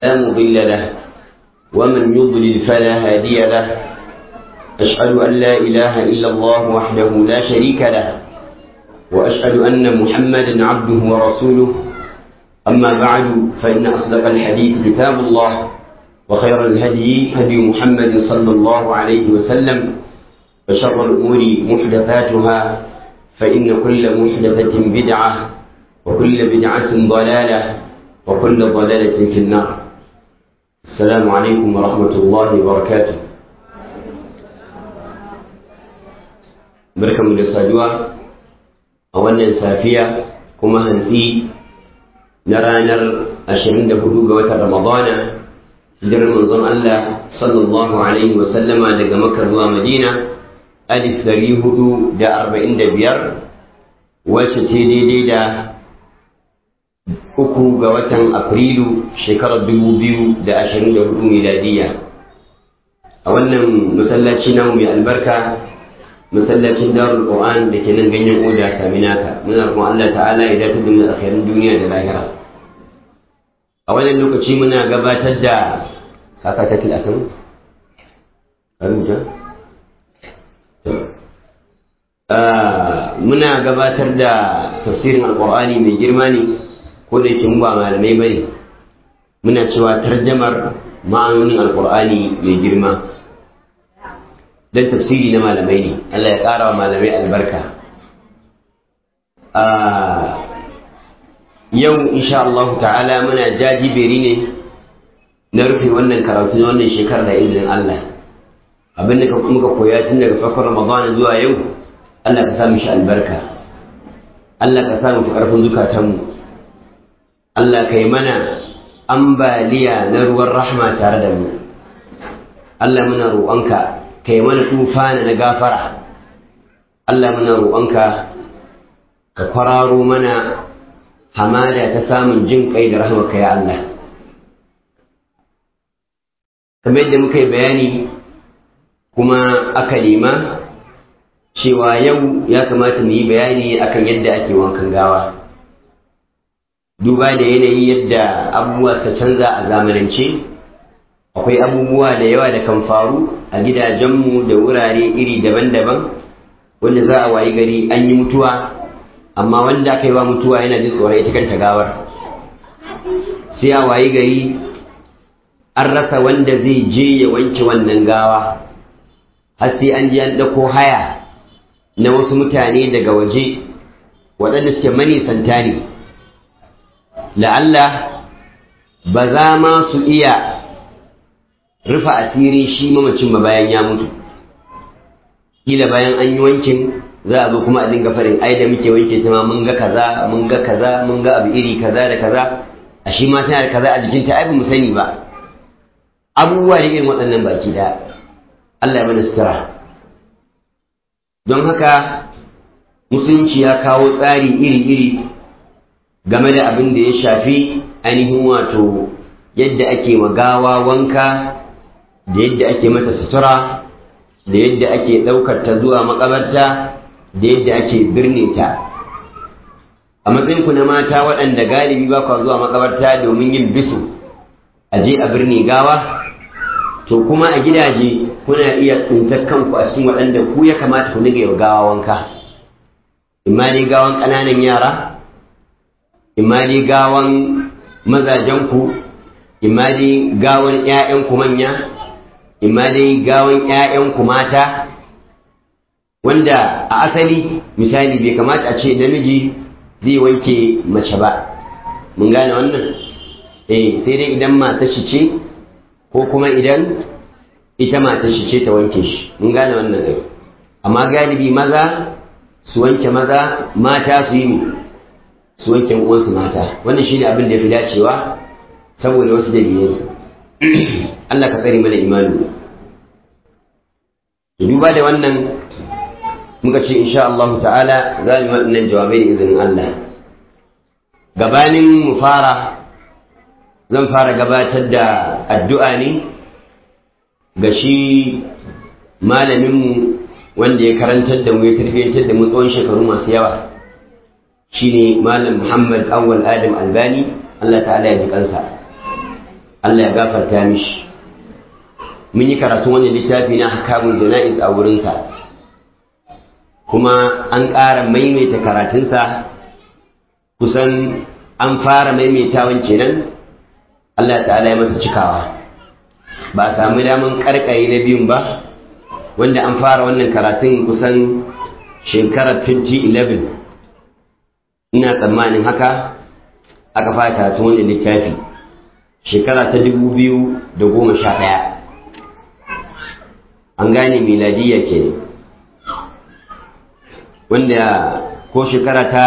لا مضل له ومن يضلل فلا هادي له أشهد أن لا إله إلا الله وحده لا شريك له وأشهد أن محمدا عبده ورسوله أما بعد فإن أصدق الحديث كتاب الله وخير الهدي هدي محمد صلى الله عليه وسلم وشر الأمور محدثاتها فإن كل محدثة بدعة وكل بدعة ضلالة وكل ضلالة في النار السلام عليكم ورحمة الله وبركاته barkanmu da saduwa a wannan safiya kuma hantsi na ranar 24 ga watan ramadana hijirar manzon Allah sallallahu alaihi wa sallama daga makka zuwa madina alif dari hudu da arba'in da biyar wacce ce daidai da uku ga watan afrilu shekarar dubu biyu da ashirin da hudu miladiya a wannan masallaci namu mai albarka masallacin darul qur'an da ke nan ganyen oda saminaka muna roƙon Allah ta'ala ya dace da mu akhirin duniya da lahira a wannan lokaci muna gabatar da haka ta tilatin rubuta muna gabatar da tafsirin alqur'ani mai girma ne ko da yake mu ba malamai bane muna cewa tarjamar ma'anonin alqur'ani mai girma dan tafsiri na malamai ne Allah ya ƙara wa malamai albarka yau insha Allah ta'ala muna jajiberi ne na rufe wannan karatu na wannan shekarar da izinin Allah abin da muka koya tun daga farkon Ramadan zuwa yau Allah ka samu shi albarka Allah ka samu fi ƙarfin zukatanmu Allah ka yi mana ambaliya na ruwan rahma tare da mu Allah muna roƙonka ka yi mana tufana na gafara Allah muna roƙonka ka kwararo mana hamada ta samun jin kai da rahmaka ya Allah kamar yadda muka yi bayani kuma aka nema cewa yau ya kamata mu yi bayani akan yadda ake wankan gawa duba da yanayi yadda abubuwa ta canza a zamanance akwai abubuwa da yawa da kan faru a gidajenmu da wurare iri daban-daban wanda za a wayi gari an yi mutuwa amma wanda aka yi wa mutuwa yana jin tsoron ita kanta gawar sai a wayi gari an rasa wanda zai je ya wanke wannan gawa har sai an ji an ɗauko haya na wasu mutane daga waje waɗanda suke manisanta ne la'alla ba za ma su iya rufa asirin shi mamacin ba bayan ya mutu kila bayan an yi wankin za a zo kuma a dinga farin ai da muke wanke ta ma mun ga kaza mun ga kaza mun ga abu iri kaza da kaza a shi ma tana da kaza a jikinta ai ba mu sani ba abubuwa da irin waɗannan baki da Allah ya mana sutura don haka musulunci ya kawo tsari iri-iri game da abin da ya shafi ainihin wato yadda ake gawa wanka da yadda ake mata sutura da yadda ake ɗaukar ta zuwa makabarta da yadda ake birne ta a matsayinku na mata waɗanda galibi ba kwa zuwa makabarta domin yin bisu a je a birne gawa to kuma a gidaje kuna iya tsintar kanku a cikin waɗanda ku ya kamata ku dinga yau gawa wanka imma dai gawan ƙananan yara imma dai gawan mazajenku imma dai gawan ‘ya'yanku manya imma dai gawan ‘ya'yanku mata wanda a asali misali bai kamata a ce namiji zai wanke mace ba mun gane wannan eh sai dai idan mata shi ce ko kuma idan ita mata shi ce ta wanke shi mun gane wannan ai amma galibi maza su wanke maza mata su yi su wanke uwansu mata wannan shine abin da ya fi dacewa saboda wasu dalilai Allah ka tsare mana imani duba da wannan muka ce insha Allah ta'ala za mu waɗannan jawabai da izinin Allah gabanin mu fara zan fara gabatar da addu'a ne ga shi malaminmu wanda ya karantar da mu ya tarbiyyantar da mu tsawon shekaru masu yawa shine malam Muhammad Awwal Adam Albani Allah ta'ala ya ji kansa Allah ya gafarta mishi mun yi karatu wani littafi na hakamun jana'iz a wurinsa kuma an ƙara maimaita karatunsa kusan an fara maimaitawan kenan Allah ta'ala ya masa cikawa ba a sami daman karkare na biyun ba wanda an fara wannan karatun kusan shekarar 2011 ina tsammanin haka aka fara karatun wannan littafi shekara ta 2011 an gane miladiyya ke wanda ko shekara ta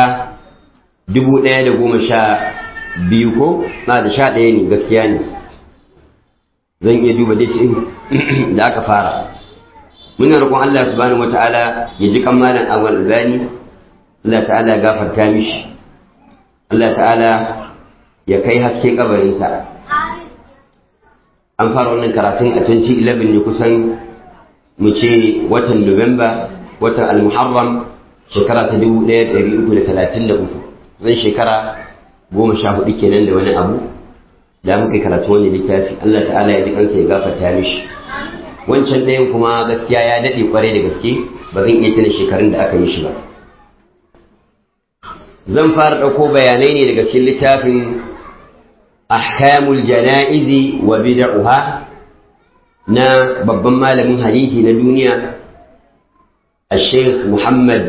1012 ko na da sha ɗaya ne gaskiya ne zan iya duba dace da aka fara muna roƙon Allah subhanahu wata'ala ya ji kammalan awal zani Allah ta'ala ya gafarta mishi Allah ta'ala ya kai haske kabarinsa an fara wannan karatun a 2011 ne kusan mu ce watan Nuwamba watan Al-Muharram shekara ta 1333 zan shekara goma sha hudu kenan da wani abu da muka karatu wani littafi Allah ta'ala ya ji kansa ya gafarta mishi wancan ɗayan kuma gaskiya ya daɗe kwarai da gaske ba zan iya tuna shekarun da aka yi shi ba zan fara ɗauko bayanai ne daga cikin littafin ahkamul jana'izi wa bid'uha na babban malamin hadisi na duniya الشيخ محمد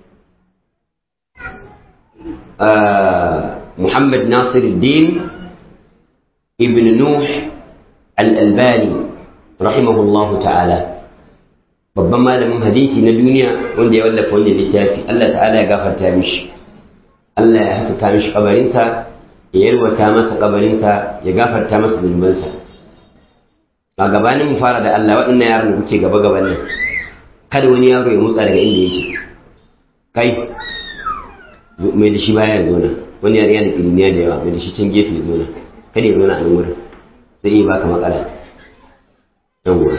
محمد ناصر الدين ابن نوح الألباني رحمه الله تعالى babban malamin hadisi na duniya wanda ya wallafa wannan littafi Allah ta'ala ya gafarta mishi Allah ya haskaka mishi kabarinsa ya yarwata masa kabarinsa ya gafarta masa zunubansa a gabanin mu fara da Allah waɗannan yaran da kuke gaba gaban nan kada wani yaro ya motsa daga inda yake kai mai da shi baya zo nan wani yare yana ilmiya da yawa mai da shi can gefe zo nan kada ya zo nan a nan wurin zai iya baka matsala yawwa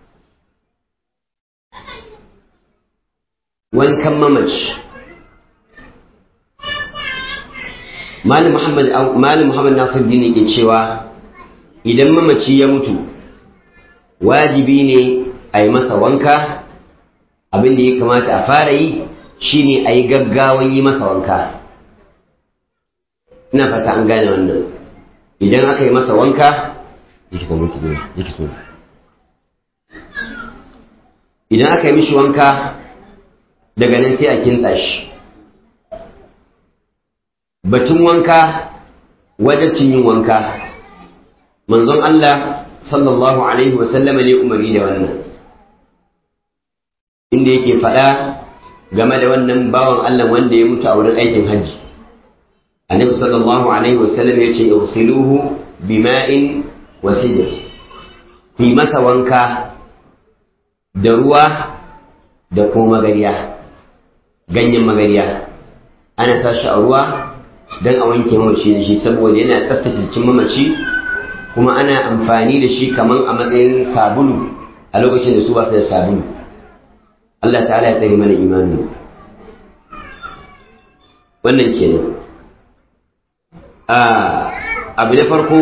wankan mamaci malam muhammad malam muhammad nasir din ke cewa idan mamaci ya mutu wajibi ne a yi masa wanka abin da ya kamata a fara yi shine a yi gaggawan yi masa wanka ina fata an gane wannan idan aka yi masa wanka idan aka yi mishi wanka daga nan sai a kintsa shi batun wanka wajabcin yin wanka manzon Allah sallallahu alaihi wasallama ne umari da wannan inda yake faɗa game da wannan bawan Allah wanda ya mutu a wurin aikin hajji annabi sallallahu alaihi wasallam ya ce igsiluhu bima'in wa sidr ku masa wanka da ruwa da kuma magariya ganyen magariya ana sa shi a ruwa don a wanke mamaci da shi saboda yana tsaftace jikin mamaci kuma ana amfani da shi kaman a matsayin sabulu a lokacin da su ba su da sabulu Allah ta'ala ya tsare mana imani wannan kenan abu na farko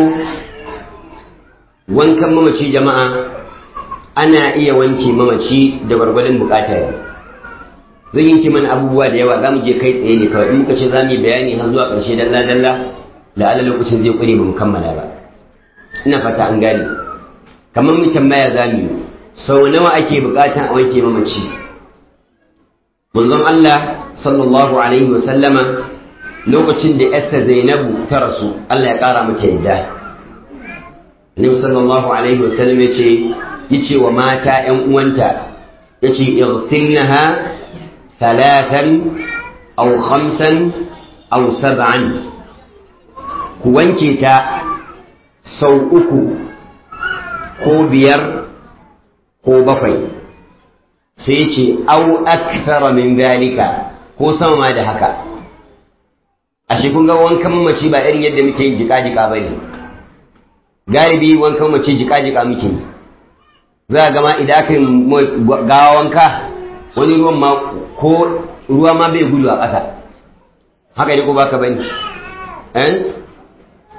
wankan mamaci jama'a ana iya wanke mamaci da gwargwadon bukata zan yanke mana abubuwa da yawa za mu je kai tsaye ne kawai in muka ce za mu yi bayani har zuwa ƙarshe dalla dalla da ala lokacin zai ƙure mu kammala ba ina fata an gane kamar mu tambaya za mu yi sau nawa ake bukatan a wanke mamaci manzon Allah sallallahu alaihi wa sallama lokacin da Esther Zainabu ta rasu Allah ya kara mata yadda Annabi sallallahu alaihi wa sallam yace yace wa mata ƴan uwanta yace igsilnaha thalathan aw khamsan aw sab'an ku wanke ta sau uku ko biyar ko bakwai sai ce au akthara min zalika ko sama ma da haka ashe kun ga wankan mamaci ba irin yadda muke yin jika-jika ba ne galibi wankan mamaci jika-jika muke yi za a gama idan aka yi gawa wanka wani ruwan ma ko ruwa ma bai gudu a ƙasa haka ne ko baka bane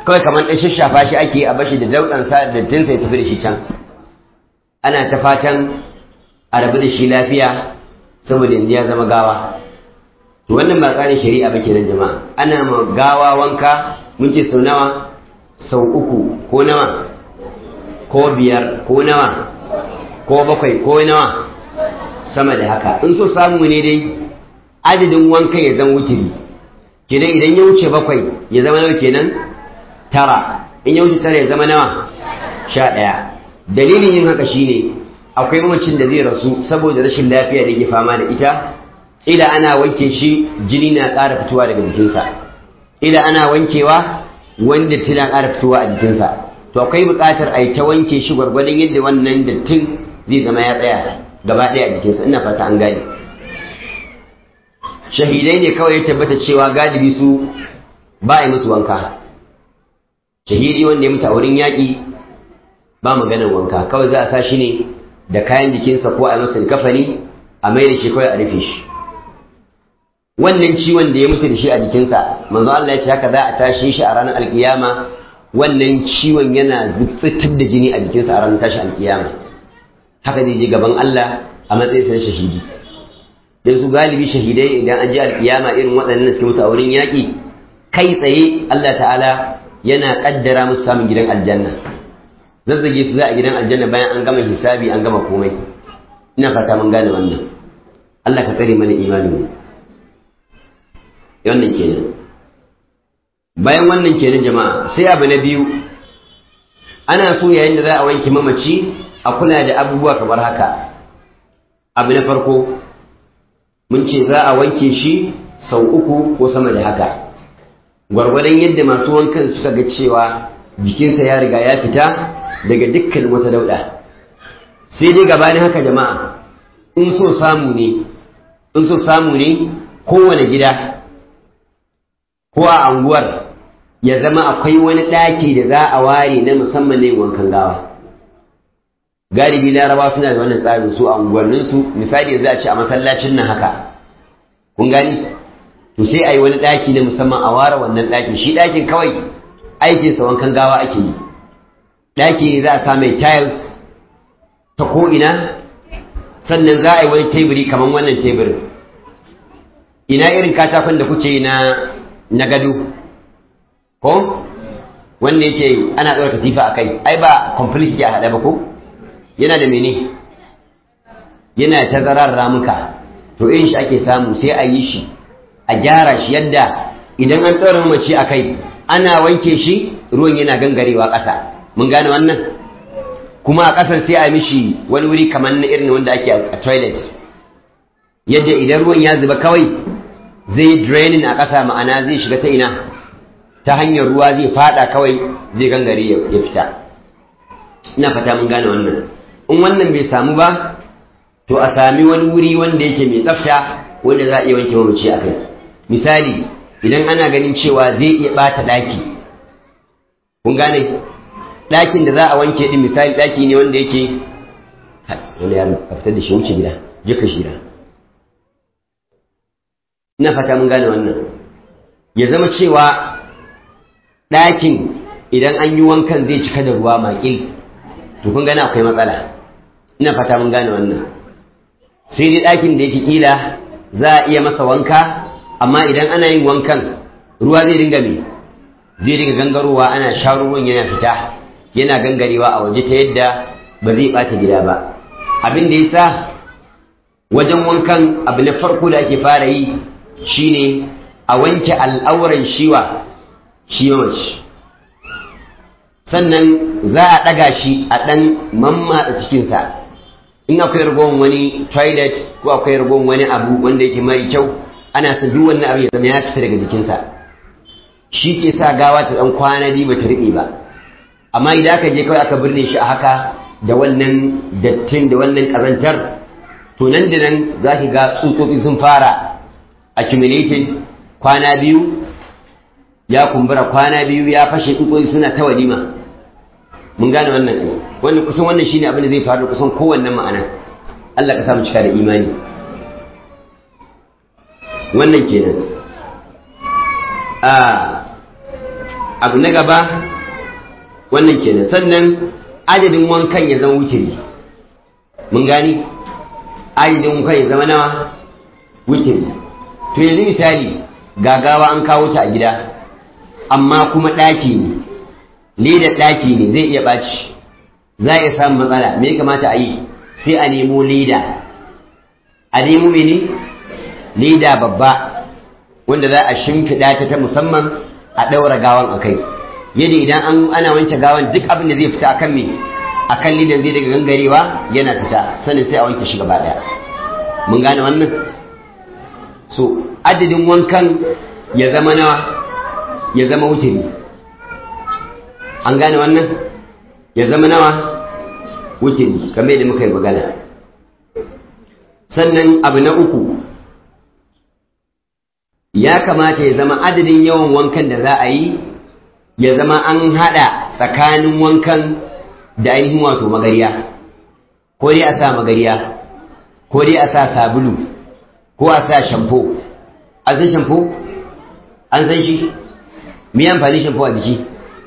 kawai kamar ɗan shashafa shi ake a bashi da dauɗansa da tinsa ya tafi da shi can ana ta fatan a rabu da shi lafiya saboda yanzu ya zama gawa to wannan ba tsarin shari'a ba kenan jama'a ana ma gawa wanka mun ce sau nawa sau uku ko nawa ko biyar ko nawa ko bakwai ko nawa sama da haka in so samu ne dai adadin wankan ya zama wutiri kenan idan ya wuce bakwai ya zama nawa kenan tara in ya wuce tara ya zama nawa sha ɗaya dalilin yin haka shine akwai mamacin da zai rasu saboda rashin lafiya da yake fama da ita ila ana wanke shi jini na ƙara fitowa daga jikinsa ila ana wankewa wanda tana ƙara fitowa a jikinsa to akwai buƙatar a yi ta wanke shi gwargwadon yadda wannan dattin zai zama ya tsaya gaba ɗaya a jikinsa ina fata an gane shahidai ne kawai ya tabbata cewa galibi su ba a yi musu wanka shahidi wanda ya mutu a wurin yaƙi ba maganar wanka kawai za a sa shi ne da kayan jikinsa ko a yi masa kafani a mai da shi kawai a rufe shi wannan ciwon da ya mutu da shi a jikinsa manzo Allah ya ce haka za a tashi shi a ranar alkiyama wannan ciwon yana fitar da jini a jikinsa a ranar tashi alkiyama haka zai je gaban Allah a matsayin sa shahidi dan su galibi shahidai idan an je alkiyama irin waɗannan suke mutu a wurin yaƙi kai tsaye Allah ta'ala yana kaddara musu samun gidan aljanna zazzage su za a gidan aljanna bayan an gama hisabi an gama komai ina fata mun gane wannan Allah ka tsare mana imanin mu wannan kenan bayan wannan kenan jama'a sai abu na biyu ana so yayin da za a wanke mamaci a kula da abubuwa kamar haka abu na farko mun ce za a wanke shi sau uku ko sama da haka gwargwadon yadda masu wankan suka ga cewa jikinsa ya riga ya fita daga dukkan wata dauɗa sai dai gabanin haka jama'a in so samu ne in so samu ne kowane gida ko a anguwar ya zama akwai wani ɗaki da za a ware na musamman ne wankan gawa galibi laraba suna da wannan tsarin su a unguwanninsu misali yanzu a ce a masallacin nan haka kun gani to sai a yi wani ɗaki na musamman a ware wannan ɗakin shi ɗakin kawai aikinsa wankan gawa ake yi ɗaki ne za a sa mai tiles ta ko'ina sannan za a yi wani teburi kamar wannan teburin ina irin katakon da kuke yi na na gado ko wanda yake ana ɗaura katifa a kai ai ba complete a haɗe ba ko yana da mene yana tazarar ramuka to irin shi ake samu sai a yi shi a gyara shi yadda idan an ɗaura mace a kai ana wanke shi ruwan yana gangarewa ƙasa mun gane wannan kuma a ƙasan sai a mishi wani wuri kamar na irin wanda ake a toilet yadda idan ruwan ya zuba kawai zai draining a ƙasa ma'ana zai shiga ta ina ta hanyar ruwa zai fada kawai zai gangare ya fita ina fata mun gane wannan in wannan bai samu ba to a sami wani wuri wanda yake mai tsafta wanda za a iya wanke mamaci a kai misali idan ana ganin cewa zai iya ɓata ɗaki kun gane ɗakin da za a wanke ɗin misali ɗaki ne wanda yake wani ya fitar da shi wuce gida je ka shira ina fata mun gane wannan ya zama cewa ɗakin idan an yi wankan zai cika da ruwa maƙil to kun gane akwai matsala ina fata mun gane wannan sai dai ɗakin da yake kila za a iya masa wanka amma idan ana yin wankan ruwa zai dinga me zai dinga gangarowa ana sha ruwan yana fita yana gangarewa a waje ta yadda ba zai ɓata gida ba abin da ya sa wajen wankan abu na farko da ake fara yi shine a wanke al'auran shiwa shi mamaci sannan za a ɗaga shi a ɗan mammatsa cikinsa in akwai ragowar wani toilet ko akwai ragowar wani abu wanda yake mai kyau ana son duk wannan abu ya zama ya fita daga jikinsa shi ke sa gawa ta ɗan kwana biyu ba ta riɓe ba amma idan aka je kawai aka birne shi a haka da wannan dattin da wannan ƙazantar to nan da nan za ki ga tsutsotsi sun fara accumulating kwana biyu ya kumbura kwana biyu ya fashe tsutsotsi suna ta walima mun gane wannan ne wannan kusan wannan shine abin da zai faru kusan kowanne ma'ana Allah ka samu cika da imani wannan kenan a abu na gaba wannan kenan sannan adadin wankan ya zama wutiri mun gani adadin wankan ya zama nawa wutiri to yanzu misali gagawa an kawo ta a gida amma kuma ɗaki ne leda ɗaki ne zai iya ɓaci za a iya samun matsala me ya kamata a yi sai a nemo leda a nemo mene leda babba wanda za a shimfiɗa ta ta musamman a ɗaura gawan a kai yadda idan an ana wanke gawan duk abin da zai fita akan me akan lidan zai daga gangarewa yana fita sannan sai a wanke shi gaba ɗaya mun gane wannan so adadin wankan ya zama nawa ya zama wuturi an gane wannan ya zama nawa wuturi kamar yadda muka yi magana sannan abu na uku ya kamata ya zama adadin yawan wankan da za a yi ya zama an haɗa tsakanin wankan da ainihin wato magariya ko dai a sa magariya ko dai a sa sabulu ko a sa shampo an san shampo an san shi me amfani shampo a jiki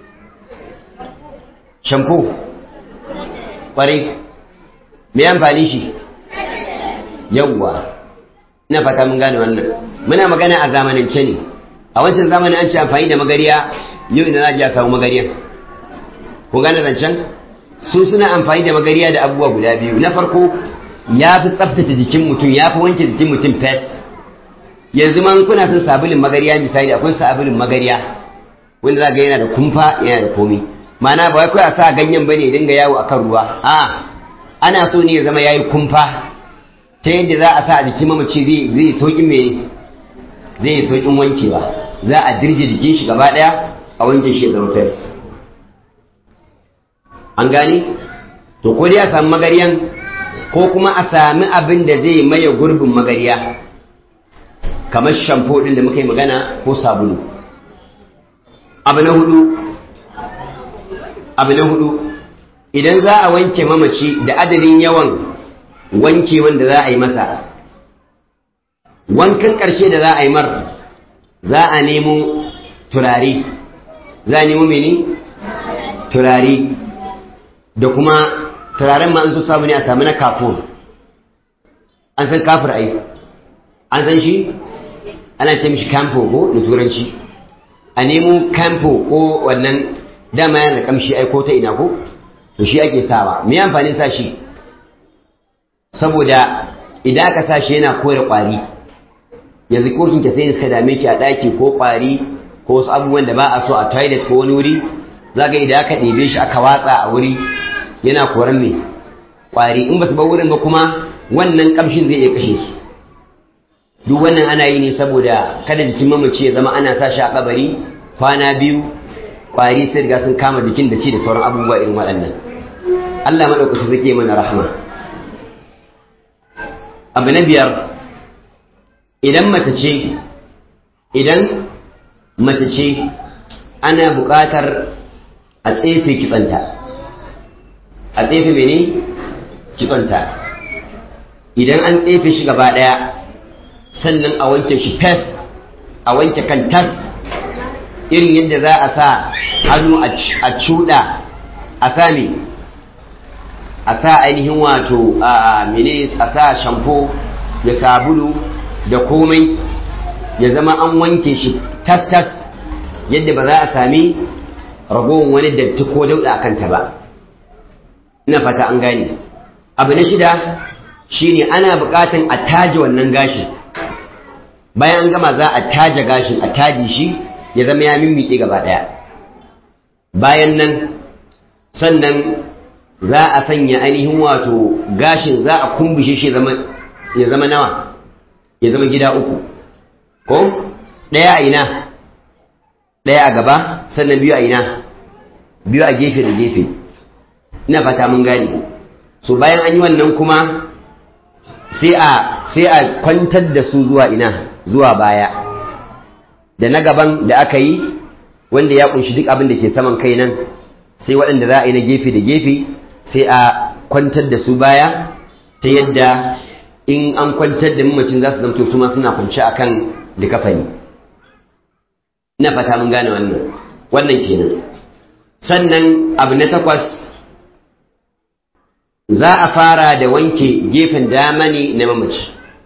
shampo kwarai me amfani shi yawwa ina fata mun gane wannan muna magana a zamanance ne a wancan zamanin an ce amfani da magariya yau ina za a samu magariya ku gane zancen su suna amfani da magariya da abubuwa guda biyu na farko ya fi tsaftace jikin mutum ya fi wanke jikin mutum fes yanzu man kuna son sabulin magariya misali akwai sabulin magariya wanda za ga yana da kumfa yana da komi ma'ana ba wai kawai a sa ganyen bane dinga yawo akan ruwa a ana so ne ya zama yayi kumfa ta yadda za a sa a jikin mamaci zai zai sauƙin me zai yi sauƙin wankewa za a dirje jikin shi gaba ɗaya a wanke shi ya zama fes an gane to ko dai a samu magariyan ko kuma a sami abin da zai maye gurbin magariya kamar shampo ɗin da muka yi magana ko sabulu abu na hudu abu na hudu idan za a wanke mamaci da adadin yawan wanke wanda za a yi masa wankan ƙarshe da za a yi mar za a nemo turare za a nemo mene turare da kuma turaren ma an so samu ne a samu na kafur an san kafur ai an san shi ana ce mishi campo ko da turanci a nemo campo ko wannan dama yana da kamshi ai ko ta ina ko to shi ake sawa me amfanin sa shi saboda idan aka sa shi yana kore kwari yanzu ko kin sai suka dame ki a daki ko kwari ko wasu abubuwan da ba a so a toilet ko wani wuri zaka idan aka ɗebe shi aka watsa a wuri yana koran me kwari in ba su bar wurin ba kuma wannan kamshin zai iya kashe su duk wannan ana yi ne saboda kada jikin mamaci ya zama ana sa shi a kabari kwana biyu kwari sai riga sun kama jikin da ci da sauran abubuwa irin waɗannan Allah maɗaukaki zai mana rahama abu na biyar idan mace ce idan mace ce ana buƙatar a tsefe kitsanta a tsefe mene kitsanta idan an tsefe shi gaba ɗaya sannan a wanke shi fes a wanke kan tas irin yadda za a sa hannu a cuɗa a sa me a sa ainihin wato a mene a sa shampo da sabulu da komai ya zama an wanke shi tas tas yadda ba za a sami ragowar wani datti ko dauɗa a kanta ba ina fata an gane abu na shida shine ana buƙatan a taje wannan gashin bayan an gama za a taje gashin a taje shi ya zama ya mimmiƙe gaba ɗaya bayan nan sannan za a sanya ainihin wato gashin za a kumbushe shi ya zama nawa ya zama gida uku ko ɗaya a ina ɗaya a gaba sannan biyu a ina biyu a gefe da gefe ina fata mun gane so bayan an yi wannan kuma sai a sai a kwantar da su zuwa ina zuwa baya da na gaban da aka yi wanda ya kunshi duk abin da ke saman kai nan sai waɗanda za a yi na gefe da gefe sai a kwantar da su baya ta yadda in an kwantar da mamacin za su zamto su ma suna kwanci akan likafani ina fata mun gane wannan wannan kenan sannan abu na takwas za a fara da wanke gefen dama ne na mamaci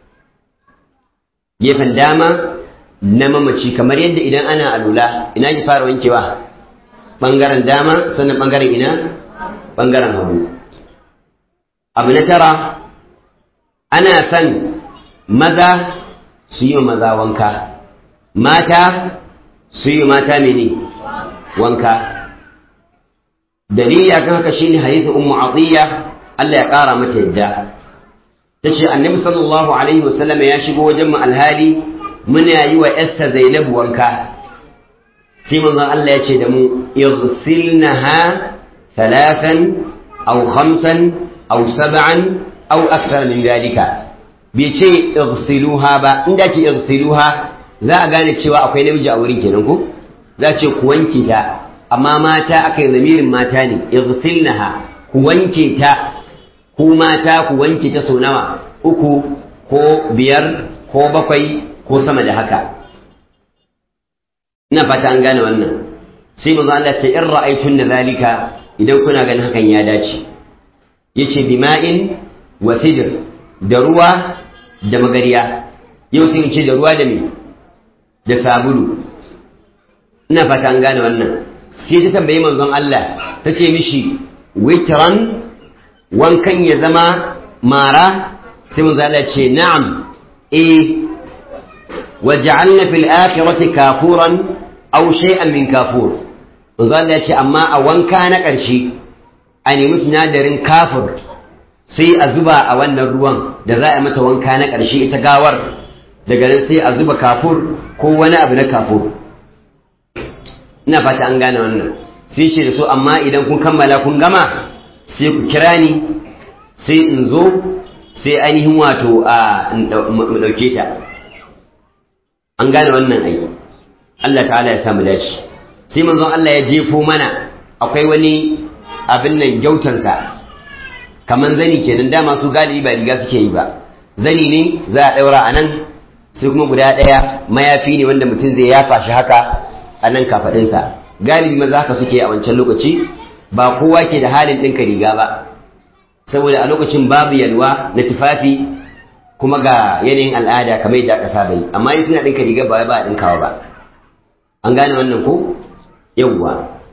gefen dama na mamaci kamar yadda idan ana alula ina ki fara wankewa ɓangaren dama sannan ɓangaren ina ɓangaren hagu abu na tara ana son maza su yi maza wanka mata su yi mata mene wanka dalili akan haka shine hadithin ummu atiya Allah ya ƙara mata yadda tace annabi sallallahu alaihi wasallam ya shigo wajen mu alhali muna yi wa Esther Zainab wanka sai manzon Allah ya ce da mu igsilnaha thalathan aw khamsan aw sab'an aw akthar min dalika bai ce igsiluha ba inda ce igsiluha za a gane cewa akwai namiji a wurin kenan ko za ce ku wanke ta amma mata aka yi zamirin mata ne igsilnaha ku wanke ta ku mata ku wanke ta sau nawa uku ko biyar ko bakwai ko sama da haka ina fata an gane wannan sai manzo Allah ce in ra'aytun zalika idan kuna ganin hakan ya dace yace bima'in wa sidr da ruwa da magariya yau sai ce da ruwa da me da sabulu ina fata an gane wannan sai ta tambayi manzon Allah ta ce mishi witran wankan ya zama mara sai manzon Allah ce na'am eh waj'alna fil akhirati kafuran aw shay'an min kafur manzon Allah ya ce amma a wanka na ƙarshe a nemi sinadarin kafur sai a zuba a wannan ruwan da za a mata wanka na ƙarshe ita gawar daga nan sai a zuba kafur ko wani abu na kafur ina fata an gane wannan sai ce da su amma idan kun kammala kun gama sai ku kira ni sai in zo sai ainihin wato a mu ɗauke ta an gane wannan aiki Allah ta'ala ya samu dace sai manzon Allah ya jefo mana akwai wani abin nan gyautansa kaman zani kenan dama su galibi ba riga suke yi ba zani ne za a ɗaura a nan sai kuma guda ɗaya mayafi ne wanda mutum zai yafa shi haka a nan kafaɗinsa galibi maza haka suke a wancan lokaci ba kowa ke da halin ɗinka riga ba saboda a lokacin babu yalwa na tufafi kuma ga yanayin al'ada kamar yadda aka saba yi amma in suna ɗinka riga ba ba a ɗinkawa ba an gane wannan ko yawwa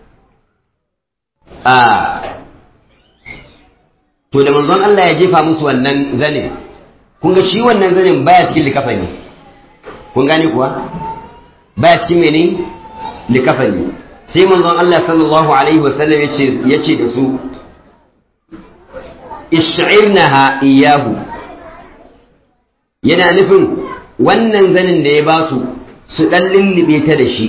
a to da manzon Allah ya jefa musu wannan zanin kun ga shi wannan zanin baya cikin likafani kun gane kuwa baya cikin mene likafani sai manzon Allah sallallahu alaihi wasallam yace yace da su ish'irnaha iyahu yana nufin wannan zanin da ya ba su su dan lullube ta da shi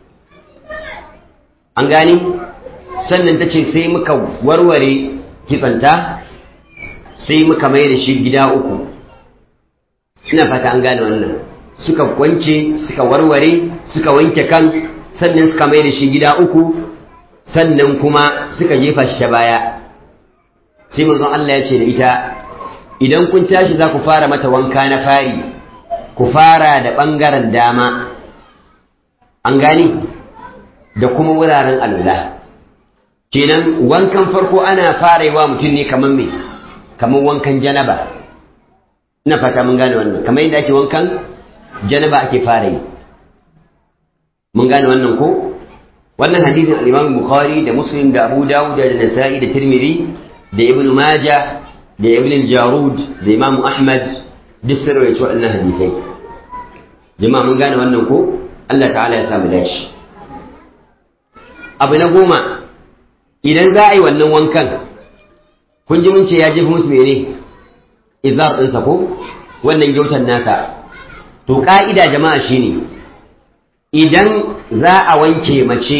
an gani sannan ta ce sai muka warware kitsanta sai muka mai da shi gida uku ina fata an gane wannan suka kwance suka warware suka wanke kan sannan suka mai da shi gida uku sannan kuma suka jefa shi ta baya sai manzon Allah ya ce da ita idan kun tashi za ku fara mata wanka na fari ku fara da ɓangaren dama an gani da kuma wuraren alula kenan wankan farko ana fara yi wa mutum ne kamar me kamar wankan janaba ina fata mun gane wannan kamar yadda ake wankan janaba ake fara yi mun gane wannan ko wannan hadisin al-Imam Bukhari da Muslim da Abu Dawud da Nasa'i da Tirmidhi da Ibn Majah da Ibn al-Jarud da Imam Ahmad duk sun rawaito wannan hadisai jama'a mun gane wannan ko Allah ta'ala ya samu dashi abu na goma idan za a yi wannan wankan kun ji mun ce ya jefa musu mene izar ɗinsa ko wannan gyautan nasa to ƙa'ida jama'a shine idan za a wanke mace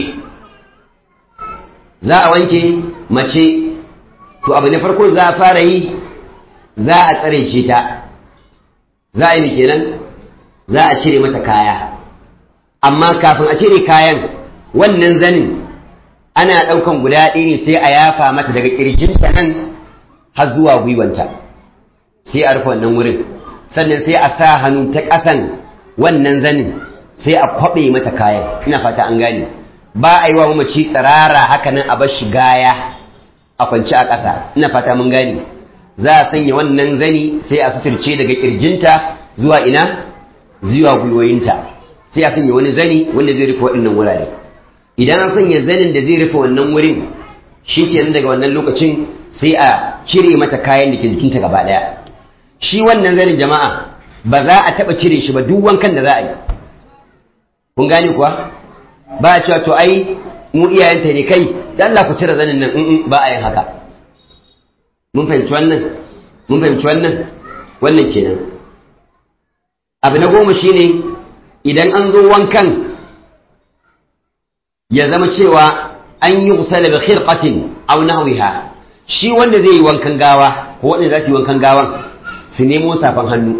za a wanke mace to abu na farko za a fara yi za a tsare shi ta za a yi kenan za a cire mata kaya amma kafin a cire kayan wannan zanin ana ɗaukan guda ɗaya ne sai a yafa mata daga ƙirjinta nan har zuwa gwiwanta sai a rufe wannan wurin sannan sai a sa hannu ta ƙasan wannan zanin sai a kwaɓe mata kayan ina fata an gane ba a yi wa mamaci tsirara haka nan a bar shi gaya a kwance a ƙasa ina fata mun gani za a sanya wannan zani sai a suturce daga kirjinta zuwa ina zuwa gwiwoyinta sai a sanya wani zani wanda zai rufe waɗannan wurare idan an sanya zanin da zai rufe wannan wurin shi kenan daga wannan lokacin sai a cire mata kayan da ke jikinta gaba ɗaya shi wannan zanin jama'a ba za a taɓa cire shi ba duk wankan da za a yi kun gane kuwa ba a cewa to ai mu iyayenta ne kai da Allah ku cire zanin nan in ba a yin haka mun fahimci wannan mun fahimci wannan wannan kenan abu na goma shine idan an zo wankan ya zama cewa an yi kusala bi khirqatin aw nahwiha shi wanda zai yi wankan gawa ko wanda za su yi wankan gawan su nemo safan hannu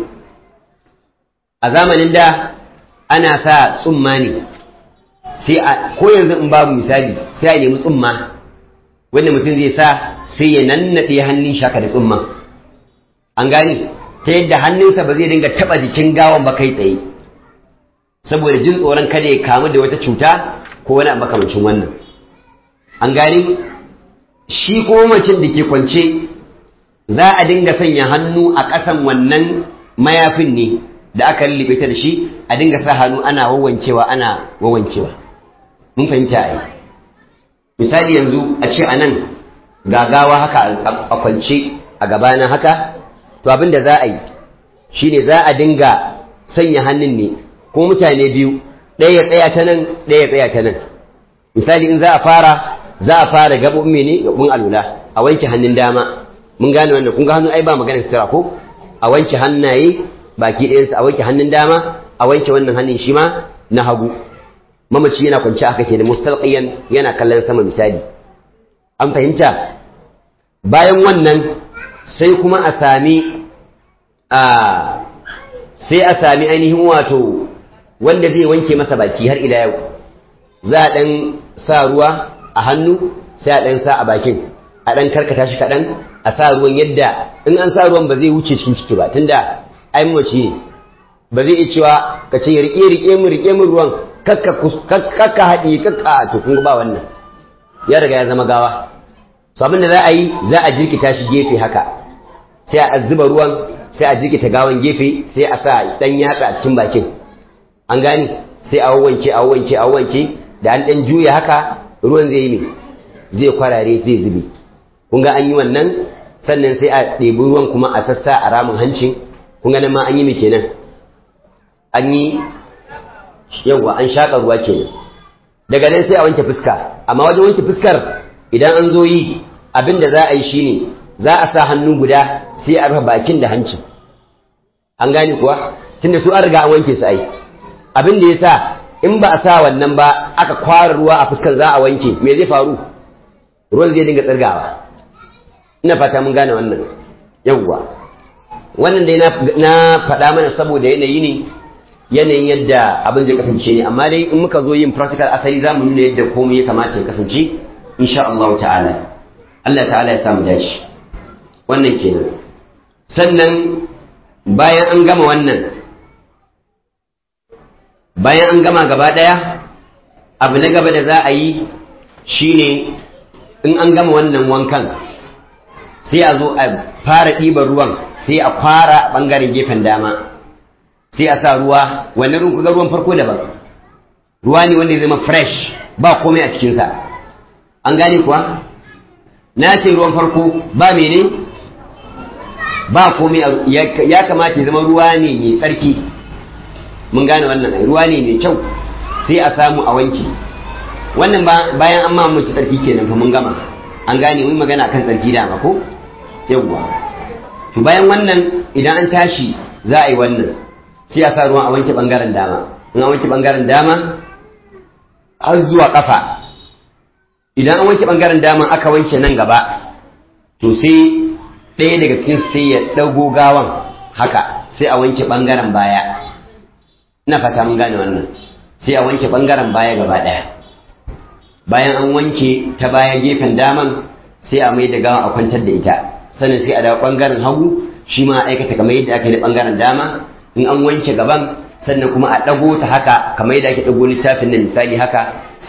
a zamanin da ana sa tsumma ne sai a ko yanzu in babu misali sai a nemi tsumma wanda mutum zai sa sai ya nannaɗe hannun shaka da tsumma an gane ta yadda hannunsa ba zai dinga taɓa jikin gawan ba kai tsaye saboda jin tsoron kada ya kamu da wata cuta ko wani makamancin wannan an gane shi ko macin da ke kwance za a dinga sanya hannu a ƙasan wannan mayafin ne da aka lullube ta da shi a dinga sa hannu ana wawancewa ana wawancewa mun fahimta ai misali yanzu a ce a nan gagawa haka a kwance a gabana haka to abin da za a yi shine za a dinga sanya hannun ne ko mutane biyu ɗaya ya tsaya ta nan ɗaya ya tsaya ta nan misali in za a fara za a fara gaɓoɓin mene gaɓoɓin alula a wanke hannun dama mun gane wannan kun ga hannu ai ba magana sutura ko a wanke hannaye baki ɗayansa a wanke hannun dama a wanke wannan hannun shi ma na hagu mamaci yana kwance aka ke da mustalqiyan yana kallon sama misali an fahimta bayan wannan sai kuma a sami a sai a sami ainihin wato wanda zai wanke masa baki har ila yau za a ɗan sa ruwa a hannu sai a ɗan sa a bakin a ɗan karkata shi kaɗan a sa ruwan yadda in an sa ruwan ba zai wuce cikin ciki ba tunda ai mace ne ba zai iya cewa ka ce rike rike mu rike mu ruwan kakka kakka haɗi kakka to kun ba wannan ya riga ya zama gawa to abin da za a yi za a jirkita shi gefe haka sai a zuba ruwan sai a jirkita gawan gefe sai a sa dan yatsa a cikin bakin an gane sai a wanke a wanke a wanke da an dan juya haka ruwan zai yi ne zai kwarare zai zube kun ga an yi wannan sannan sai a ɗebi ruwan kuma a sassa a ramin hancin kun ga nan ma an yi me kenan an yi yawwa an shaƙa ruwa kenan daga nan sai a wanke fuska amma wajen wanke fuskar idan an zo yi abin da za a yi shine za a sa hannu guda sai a rufe bakin da hancin an gane kuwa tunda su an riga an wanke su ai abin da ya sa in ba a sa wannan ba aka kwara ruwa a fuskar za a wanke me zai faru ruwan zai dinga tsirgawa ina fata mun gane wannan yawwa wannan dai na faɗa mana saboda yanayi ne yanayin yadda abin zai kasance ne amma dai in muka zo yin practical asali za mu nuna yadda komai ya kamata ya kasance insha Allah ta'ala Allah ta'ala ya samu dace wannan kenan sannan bayan an gama wannan bayan an gama gaba ɗaya abu na gaba da za a yi shine in an gama wannan wankan sai a zo a fara ɗiban ruwan sai a kwara ɓangaren gefen dama sai a sa ruwa wannan ruwan kuga ruwan farko daban ruwa ne wanda ya zama fresh ba komai a cikinsa an gane kuwa na ce ruwan farko ba mene ba komai ya kamata ya zama ruwa ne mai tsarki mun gane wannan ruwa ne mai kyau sai a samu a wanki wannan bayan an ma mace tsarki kenan fa mun gama an gane mun magana kan tsarki dama ko yawwa to bayan wannan idan an tashi za a yi wannan sai a sa ruwan a wanke bangaren dama in an wanke bangaren dama har zuwa kafa idan an wanke bangaren dama aka wanke nan gaba to sai ɗaya daga cikin sai ya ɗago gawan haka sai a wanke bangaren baya ina fata mun gane wannan sai a wanke bangaren baya gaba ɗaya bayan an wanke ta baya gefen daman sai a mai da gawan a kwantar da ita sannan sai a dawo bangaren hagu shi ma aikata kamar yadda aka yi da bangaren dama in an wanke gaban sannan kuma a ɗago ta haka kamar yadda ake ɗago littafin nan misali haka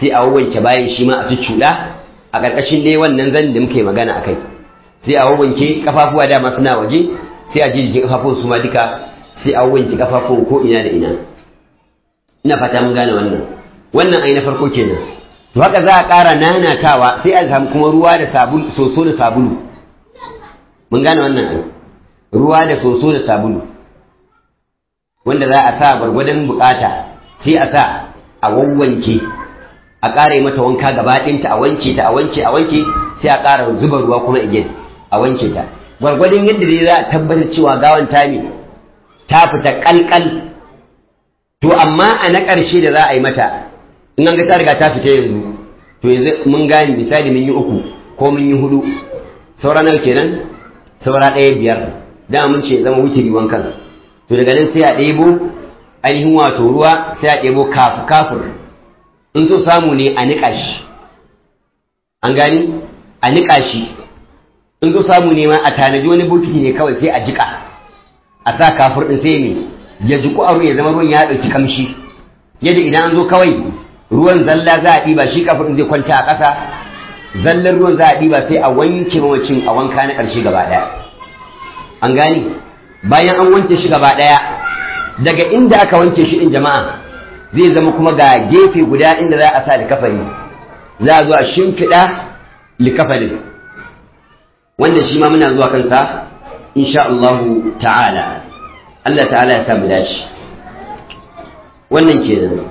sai a wanke bayan shi ma a cuɗa a ƙarƙashin dai wannan zan da muke magana akai sai a wanke kafafuwa dama suna waje sai a ji jikin kafafun su ma duka sai a wanke kafafun ko ina da ina ina fata mun gane wannan wannan ai na farko kenan to haka za a ƙara nanatawa sai a samu kuma ruwa da sabulu soso da sabulu mun gane wannan ai ruwa da soso da sabulu wanda za a sa gwargwadon bukata sai a sa a wawwanke a ƙara mata wanka gaba ɗinta a wanke ta a wanke a wanke sai a ƙara zuba ruwa kuma again a wanke ta gwargwadon yadda dai za a tabbatar cewa gawan ta ne ta fita kalkal to amma a na ƙarshe da za a yi mata in an ga ta riga ta fita yanzu to yanzu mun gane misali mun yi uku ko mun yi hudu saura nawa kenan saura ɗaya biyar da mun ce zama wutiri wankan to daga nan sai a ɗebo ainihin wato ruwa sai a ɗebo kafu kafur in so samu ne a niƙa shi an gani a niƙa shi in so samu ne ma a tanaji wani bokiti ne kawai sai a jiƙa a sa kafur ɗin sai ne ya jiku a ruwa ya zama ruwan ya ɗauki kamshi yadda idan an zo kawai ruwan zalla za a ɗiba shi kafur ɗin zai kwanta a ƙasa zallar ruwan za a ɗiba sai a wanke mamacin a wanka na ƙarshe gaba ɗaya an gani bayan an wanke shi gaba ɗaya daga inda aka wanke shi ɗin jama'a zai zama kuma ga gefe guda inda za a sa likafani za a zo a shimfiɗa likafanin wanda shi ma muna zuwa kansa insha Allahu ta'ala Allah ta'ala ya samu dace wannan kenan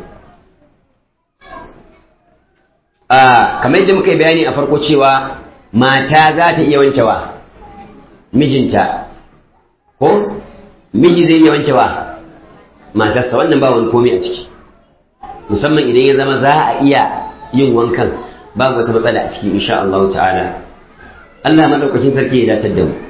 a kamar yadda muka yi bayani a farko cewa mata za ta iya wankewa mijinta ko miji zai iya wankewa matarsa wannan ba wani komai a ciki musamman idan ya zama za a iya yin wankan babu wata matsala a ciki insha Allah ta'ala Allah madaukakin sarki ya datar da mu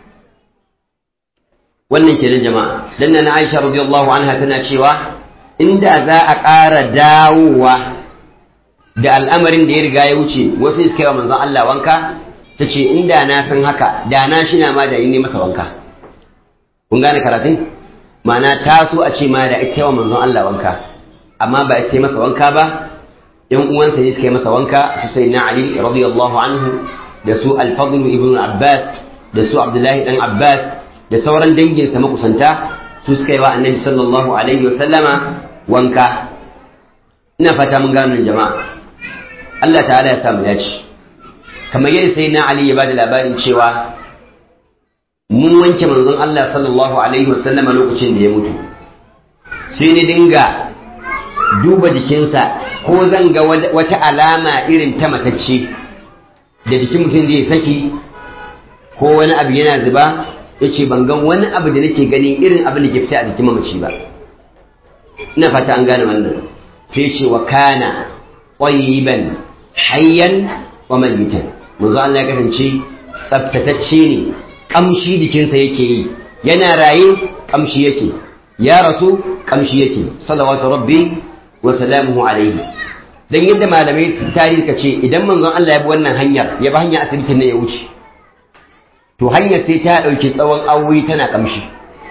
wannan kenan jama'a dan na Aisha radiyallahu anha tana cewa inda za a ƙara dawowa da al'amarin da ya riga ya wuce wasu suka yi manzon Allah wanka ta ce inda na san haka da na shi na ma da yi ne masa wanka kun gane karatun ma'ana ta so a ce ma da ita wa manzon Allah wanka amma ba ita masa wanka ba yan uwansa ne suka yi masa wanka su sai na Ali radiyallahu anhu da su al-Fadl ibn Abbas da su Abdullahi dan Abbas da sauran danginsa makusanta su suka yi wa Annabi sallallahu alaihi wa sallama wanka ina fata mun gano jama'a Allah ta'ala ya samu dace kamar yadda sai na Ali ya bada labarin cewa mun wanke manzon Allah sallallahu alaihi wa sallama lokacin da ya mutu sai ni dinga duba jikinsa ko zan ga wata alama irin ta matacce da jikin mutum zai saki ko wani abu yana zuba ya ce ban gan wani abu da nake gani irin abin da ke fita a jikin mamaci ba ina fata an gane wannan sai ce wa kana ƙwayiban hayyan wa mayitan manzo Allah ya kasance tsaftatacce ne kamshi jikinsa yake yi yana raye kamshi yake ya rasu kamshi yake salawatu rabbi wa salamuhu alaihi dan yadda malamai tarihi ka ce idan manzon Allah ya bi wannan hanyar ya bi hanyar asibitin ne ya wuce to hanyar sai ta dauki tsawon awoyi tana kamshi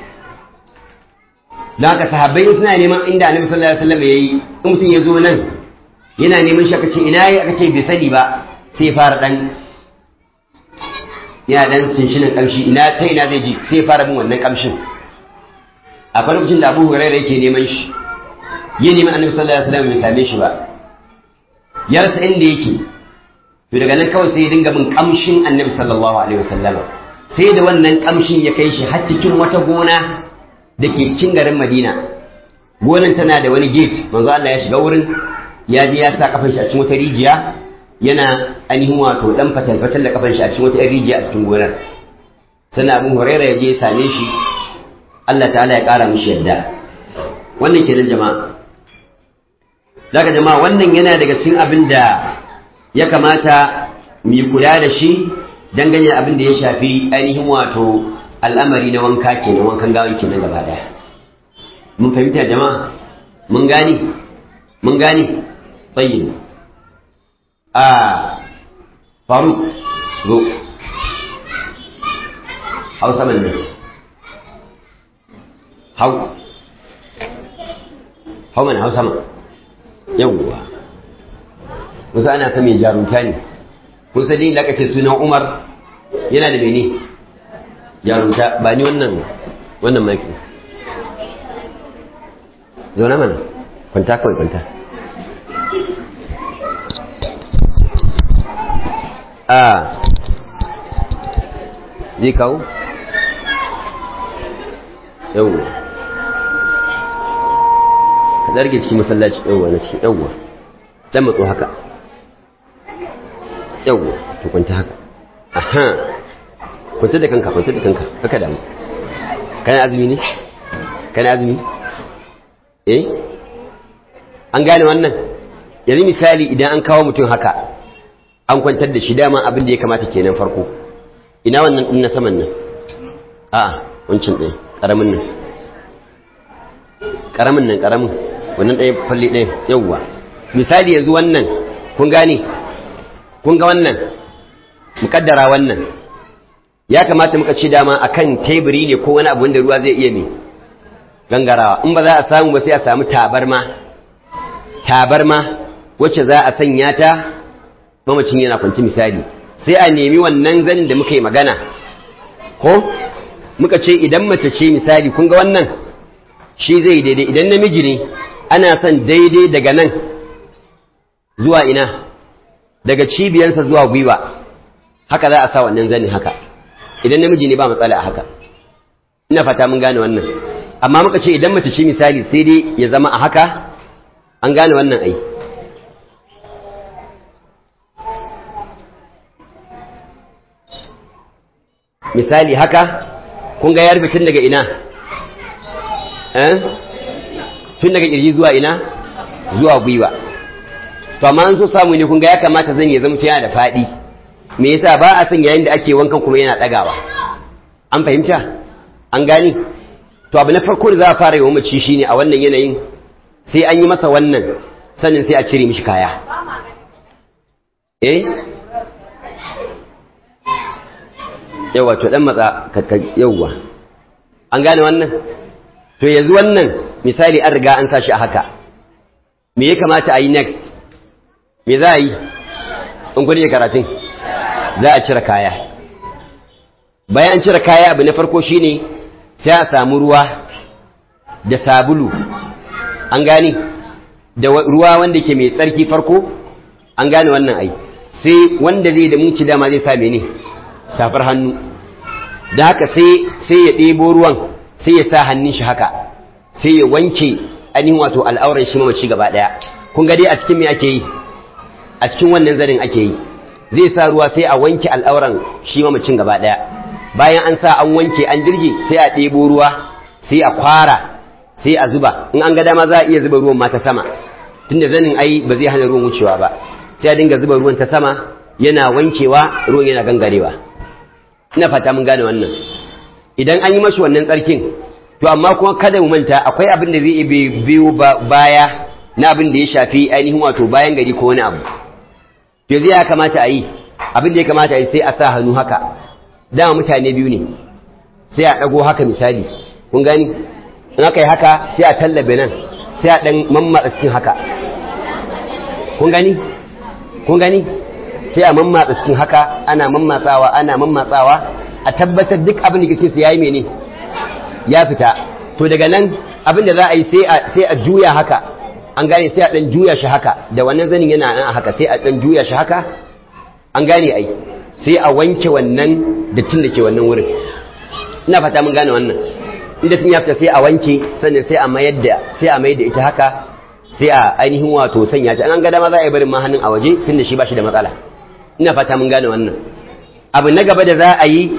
dan haka sahabbai suna neman inda annabi sallallahu alaihi wasallam yayi in mutum ya zo nan yana neman shi aka ce ina yi aka ce bai sani ba sai fara dan yana dan sinshinin kamshi ina ta ina zai ji sai fara bin wannan kamshin akwai lokacin da Abu Hurairah yake neman shi ya nemi annabi sallallahu alaihi wasallam bai same shi ba ya rasa inda yake to daga nan kawai sai ya dinga bin kamshin annabi sallallahu alaihi wasallam sai da wannan kamshin ya kai shi har cikin wata gona da ke cikin garin Madina gonan tana da wani gate manzo Allah ya shiga wurin ya je ya sa kafan shi a cikin wata rijiya yana ainihin wato dan fatal fatal da kafan shi a cikin wata rijiya a cikin gonar sannan Abu Hurairah ya je ya same shi Allah ta'ala ya kara mishi yadda wannan kenan jama'a daga jama'a wannan yana daga cikin abin da ya kamata mu yi kula da shi dangane da abin da ya shafi ainihin wato al'amari na wanka kenan wankan gawan kenan gaba daya mun fahimta jama'a mun gane mun gane tsayin a faruk zo hausa man ne hau hau mana hausa man yawwa wasu ana ta mai jarumta ne kun sani da aka ce sunan umar yana da mene jarumta ba ni wannan wannan maki zauna mana kwanta kawai kwanta a zai kawo yau ka zarge cikin masallaci yauwa na cikin yauwa dan matso haka yauwa to kwanta haka aha kwanta da kanka kwanta da kanka haka damu kana azumi ne kana azumi eh an gane wannan yanzu misali idan an kawo mutum haka an kwantar da shi dama abin da ya kamata kenan farko ina wannan din na saman nan a'a wancan ɗaya ƙaramin nan ƙaramin nan ƙaramin wannan ɗaya falle ɗaya yawwa misali yanzu wannan kun gane kun ga wannan muƙaddara wannan ya kamata muka ce dama akan teburi ne ko wani abu wanda ruwa zai iya ne gangarawa in ba za a samu ba sai a samu tabarma tabarma wacce za a sanya ta mamacin yana kwanci misali sai a nemi wannan zanin da muka yi magana ko muka ce idan mace ce misali kun ga wannan shi zai daidai idan namiji ne ana son daidai daga nan zuwa ina daga cibiyansa zuwa gwiwa haka za a sa wannan zanin haka idan namiji ne ba matsala a haka ina fata mun gane wannan amma muka ce idan mace ce misali sai dai ya zama a haka an gane wannan ai misali haka kun ga ya rufe tun daga ina eh tun daga kirji zuwa ina zuwa gwiwa to amma an so samu ne kun ga ya kamata zan ya zama yana da faɗi me yasa ba a son yayin da ake wankan kuma yana ɗagawa an fahimta an gani to abu na farko da za a fara yi wa mace shine a wannan yanayin sai an yi masa wannan sannan sai a cire mishi kaya eh yawa to dan matsa yawa an gane wannan to yanzu wannan misali an riga an sashi a haka me ya kamata a yi next me za a yi in kudi karatun za a cire kaya bayan an cire kaya abu na farko shine sai a samu ruwa da sabulu an gane da ruwa wanda ke mai tsarki farko an gane wannan ai sai wanda zai da munci dama zai sa ne safar hannu da haka sai sai ya ɗebo ruwan sai ya sa hannun shi haka sai ya wanke ainihin wato al'auran shi mamaci gaba ɗaya kun ga dai a cikin me ake yi a cikin wannan zanin ake yi zai sa ruwa sai a wanke al'auran shi mamacin gaba ɗaya bayan an sa an wanke an jirge sai a ɗebo ruwa sai a kwara sai a zuba in an ga dama za a iya zuba ruwan ma ta sama tunda zanin ai ba zai hana ruwan wucewa ba sai a dinga zuba ruwan ta sama yana wankewa ruwan yana gangarewa ina fata mun gane wannan idan an yi mashi wannan tsarkin to amma kuma kada mu manta akwai abin da zai biyo baya na abin da ya shafi ainihin wato bayan gari ko wani abu yanzu ya kamata a yi abin da ya kamata a yi sai a sa hannu haka dama mutane biyu ne sai a ɗago haka misali kun gani in aka yi haka sai a tallabe nan sai a ɗan mammatsa cikin haka kun gani kun gani sai a mammatsa cikin haka ana mammatsawa ana mammatsawa a tabbatar duk abin da kake su yayi mene ya fita to daga nan abin da za a yi sai a juya haka an gane sai a ɗan juya shi haka da wannan zanin yana nan a haka sai a ɗan juya shi haka an gane ai sai a wanke wannan dattin da ke wannan wurin ina fata mun gane wannan inda tun ya fita sai a wanke sannan sai a mayar da sai a mayar da ita haka sai a ainihin wato sanya ta an ga dama za a yi barin ma hannun a waje tunda shi ba shi da matsala ina fata mun gane wannan abu na gaba da za a yi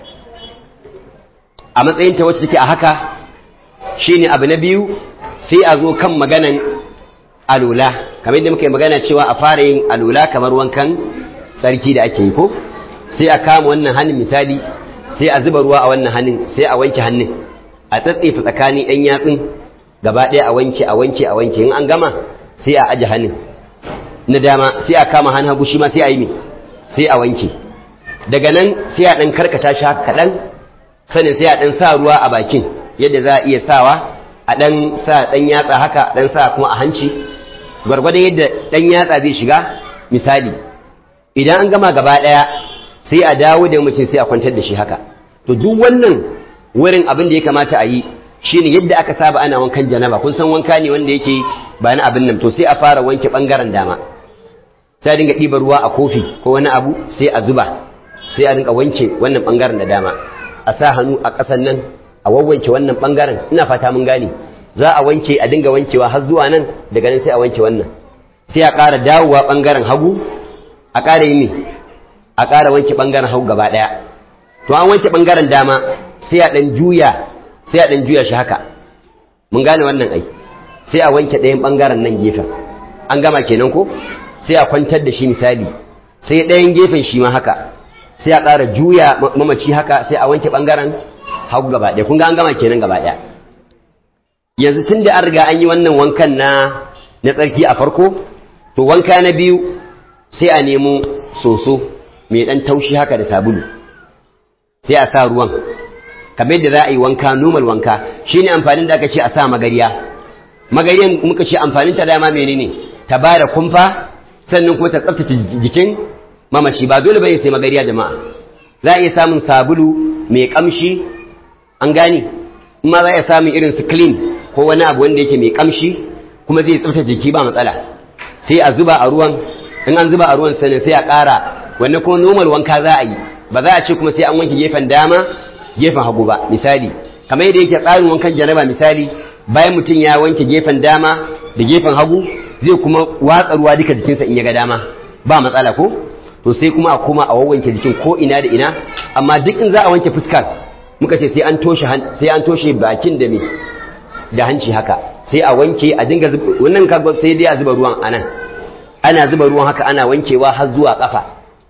a matsayin ta wacce take a haka shine abu na biyu sai a zo kan maganan alula kamar yadda muka yi magana cewa a fara yin alula kamar wankan tsarki da ake yi ko sai a kama wannan hannun misali sai a zuba ruwa a wannan hannun sai a wanke hannun a tsatsefa tsakanin yan yatsun gaba ɗaya a wanke a wanke a wanke in an gama sai a aje hannun na dama sai a kama hannun hagu shi ma sai a yi mi sai a wanke daga nan sai a ɗan karkata shi haka kaɗan sanin sai a ɗan sa ruwa a bakin yadda za a iya sawa a ɗan sa ɗan yatsa haka ɗan sa kuma a hanci gwargwadon yadda ɗan yatsa zai shiga misali idan an gama gaba ɗaya sai a dawo da mutum sai a kwantar da shi haka to duk wannan wurin abin da ya kamata a yi shine yadda aka saba ana wankan janaba kun san wanka ne wanda yake ba na abin nan to sai a fara wanke bangaren dama sai a dinga ɗiba ruwa a kofi ko wani abu sai a zuba sai a dinga wanke wannan bangaren da dama a sa hannu a ƙasan nan a wawwanke wannan bangaren ina fata mun gane za a wanke a dinga wankewa har zuwa nan daga nan sai a wanke wannan sai a ƙara dawowa bangaren hagu a ƙara yi me a ƙara wanke bangaren hagu gaba ɗaya to an wanke bangaren dama sai a ɗan juya sai a ɗan juya shi haka mun gane wannan ai sai a wanke ɗayan ɓangaren nan gefen an gama kenan ko sai a kwantar da shi misali sai ɗayan gefen shi ma haka sai a ƙara juya mamaci haka sai a wanke ɓangaren hagu gaba ɗaya kun ga an gama kenan gaba ɗaya yanzu tun da an riga an yi wannan wankan na na tsarki a farko to wanka na biyu sai a nemo soso mai ɗan taushi haka da sabulu sai a sa ruwan kamar yadda za a yi wanka normal wanka shine amfanin da aka ce a sa magariya magariyan muka ce amfanin ta dama menene ta ba da kumfa sannan kuma ta tsaftace jikin mamaci ba dole bane sai magariya jama'a za a iya samun sabulu mai kamshi an gane in ma za a iya samun irin su clean ko wani abu wanda yake mai kamshi kuma zai tsaftace jiki ba matsala sai a zuba a ruwan in an zuba a ruwan sannan sai a ƙara wannan kuma normal wanka za a yi ba za a ce kuma sai an wanke gefen dama gefen hagu ba misali kamar yadda yake tsarin wankan janaba misali bayan mutum ya wanke gefen dama da gefen hagu zai kuma watsa ruwa duka jikinsa in ya ga dama ba matsala ko to sai kuma a koma a wawwanke jikin ko ina da ina amma duk in za a wanke fuskar muka ce sai an toshe sai an toshe bakin da me da hanci haka sai a wanke a dinga wannan kaga sai dai a zuba ruwan anan ana zuba ruwan haka ana wankewa har zuwa kafa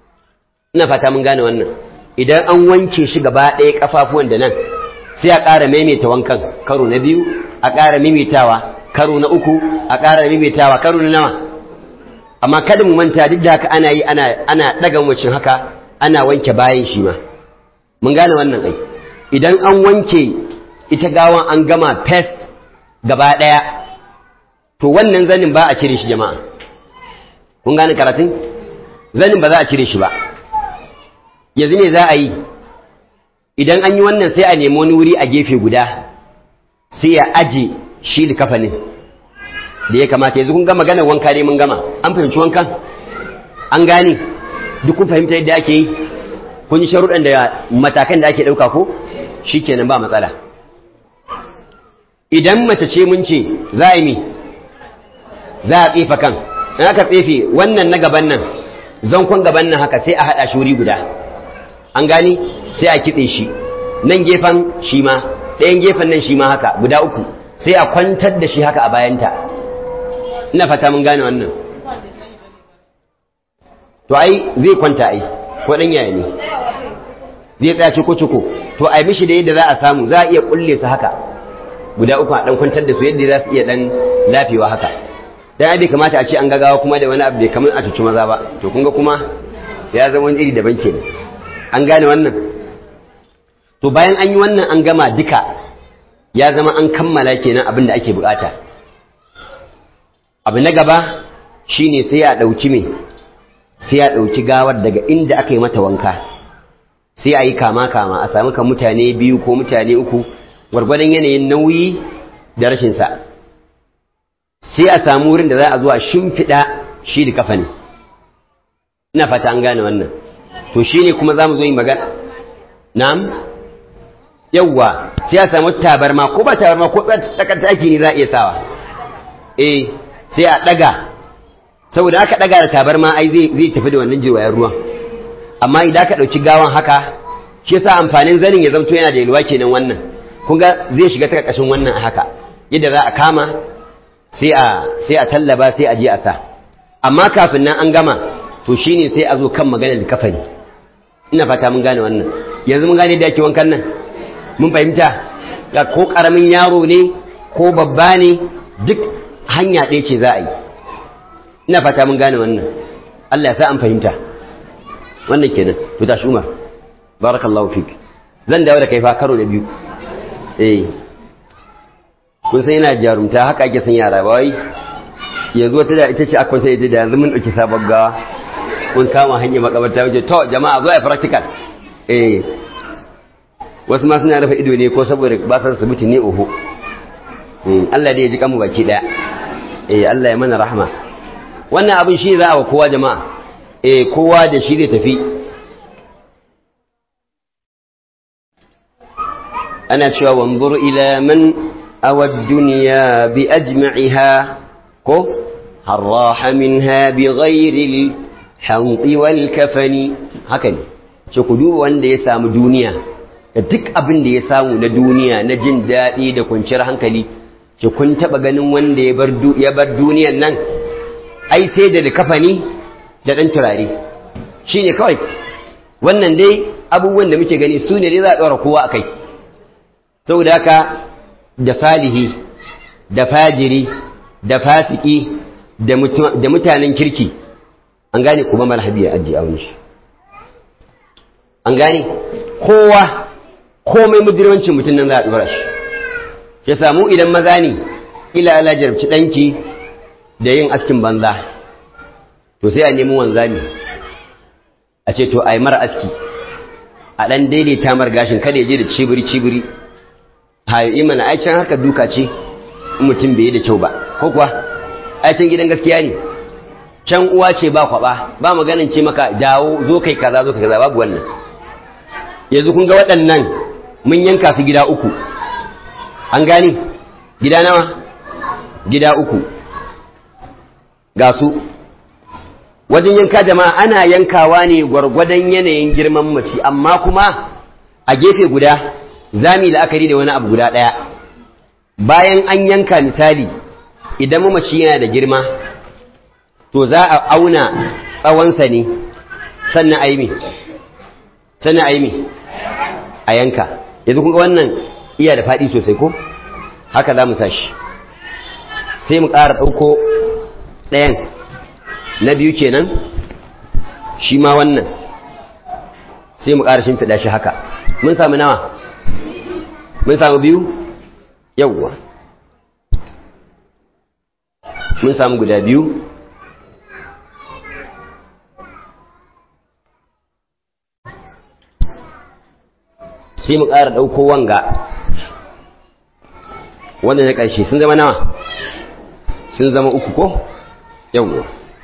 ina fata mun gane wannan idan an wanke shi gaba ɗaya kafafuwan da nan sai a ƙara maimaita wankan karo na biyu a ƙara maimaitawa karo na uku a ƙara maimaitawa karo na nawa amma kada mu manta duk da haka ana yi ana ana daga mucin haka ana wanke bayan shi ma mun gane wannan ai idan an wanke ita gawan an gama fes gaba ɗaya to wannan zanin ba a cire shi jama'a kun gane karatun zanin ba za a cire shi ba yanzu ne za a yi idan an yi wannan sai a nemi wani wuri a gefe guda sai ya aje shi da kafanin da ya kamata yanzu kun ga maganar wanka ne mun gama an fahimci wankan an gane duk kun fahimta yadda ake yi kun yi sharuɗan da matakan da ake ɗauka ko shi kenan ba matsala idan mace ce mun ce za a yi mi za a tsefa kan in aka tsefe wannan na gaban nan zankon gaban nan haka sai a haɗa shi wuri guda an gani sai a kitse shi nan gefen shi ma ɗayan gefen nan shi ma haka guda uku sai a kwantar da shi haka a bayanta ina fata mun gane wannan to ai zai kwanta ai ko ɗan yaya ne zai tsaya ciko ciko to ai mishi da yadda za a samu za a iya kulle su haka guda uku a ɗan kwantar da su yadda za su iya ɗan lafewa haka dan bai kamata a ce an gagawa kuma da wani abu bai kamar a cuci maza ba to kun ga kuma ya zama wani iri daban kenan an gane wannan to bayan an yi wannan an gama duka ya zama an kammala kenan abin da ake bukata abu na gaba shine sai a ɗauki me sai a ɗauki gawar daga inda aka yi mata wanka sai a yi kama kama a sami kan mutane biyu ko mutane uku gwargwadon yanayin nauyi da rashin sa sai a samu wurin da za a zuwa shimfiɗa shi da kafa ne ina fata an gane wannan to shi ne kuma za mu zo yi magana na'am yawwa sai a samu tabarma ko ba tabarma ko tsakar taki ne za a iya sawa eh sai a ɗaga saboda aka ɗaga da tabarma ai zai zai tafi da wannan jirwayen ruwan amma idan aka ɗauki gawan haka shi yasa amfanin zanin ya zamto yana da yalwa kenan wannan kun ga zai shiga ta ƙarƙashin wannan a haka yadda za a kama sai a sai a tallaba sai a je a sa amma kafin nan an gama to shine sai a zo kan maganar kafani ina fata mun gane wannan yanzu mun gane da ake wankan nan mun fahimta ya ko karamin yaro ne ko babba ne duk hanya ɗaya ce za a yi ina fata mun gane wannan Allah ya sa an fahimta wannan kenan to tashi Umar barakallahu fik zan dawo da kai fa karo da biyu eh kun san yana jarumta haka ake san yara ba wai yanzu wata da ita ce akwai sai ita da yanzu mun ɗauki sabon gawa mun kama hanyar makabarta wajen to jama'a zo a practical eh wasu ma suna rufe ido ne ko saboda ba san asibiti ne oho Allah dai ya ji kanmu baki daya eh Allah ya mana rahama wannan abin shi za a wa kowa jama'a eh kowa da shi zai tafi ana cewa wanzur ila man awa dunya bi ajma'iha ko harraha minha bi ghairi al wal kafani haka ne ce ku duba wanda ya samu duniya da duk abin da ya samu na duniya na jin daɗi da kwanciyar hankali ce kun taɓa ganin wanda ya bar duniyan nan ai sai da kafani da ɗan turare shi ne kawai wannan dai abubuwan da muke gani su ne dai za a ɗora kowa a kai saboda haka da salihi da fajiri da fasiki da mutanen kirki an gane kuma marhabi ya ajiye a wani shi an gane kowa komai mujirmancin mutum nan za a ɗora shi ya samu idan maza ne ila ala jarabci ɗanki da yin askin banza to sai a nemi wanzami a ce to a yi mara aski a ɗan daidaita mar gashin kada ya je da cibiri cibiri hayi mana ai can haka duka ce in mutum bai yi da kyau ba ko kuwa ai can gidan gaskiya ne can uwa ce ba kwaba ba maganin ce maka dawo zo kai kaza zo kai kaza babu wannan yanzu kun ga waɗannan mun yanka su gida uku an gani gida nawa gida uku ga su wajen yanka jama'a ana yankawa ne gwargwadon yanayin girman mace amma kuma a gefe guda za mu yi la'akari da wani abu guda ɗaya bayan an yanka misali idan mamaci yana da girma to za a auna tsawonsa ne sannan a yi me sannan a yi me a yanka yanzu kun ga wannan iya da faɗi sosai ko haka za mu tashi sai mu ƙara ɗauko ɗayan na biyu kenan shi ma wannan sai mu ƙara shimfiɗa shi haka mun samu nawa mun samu biyu yawwa mun samu guda biyu sai mu ƙara ɗauko wanga wanda na ƙarshe sun zama nawa sun zama uku ko yawwa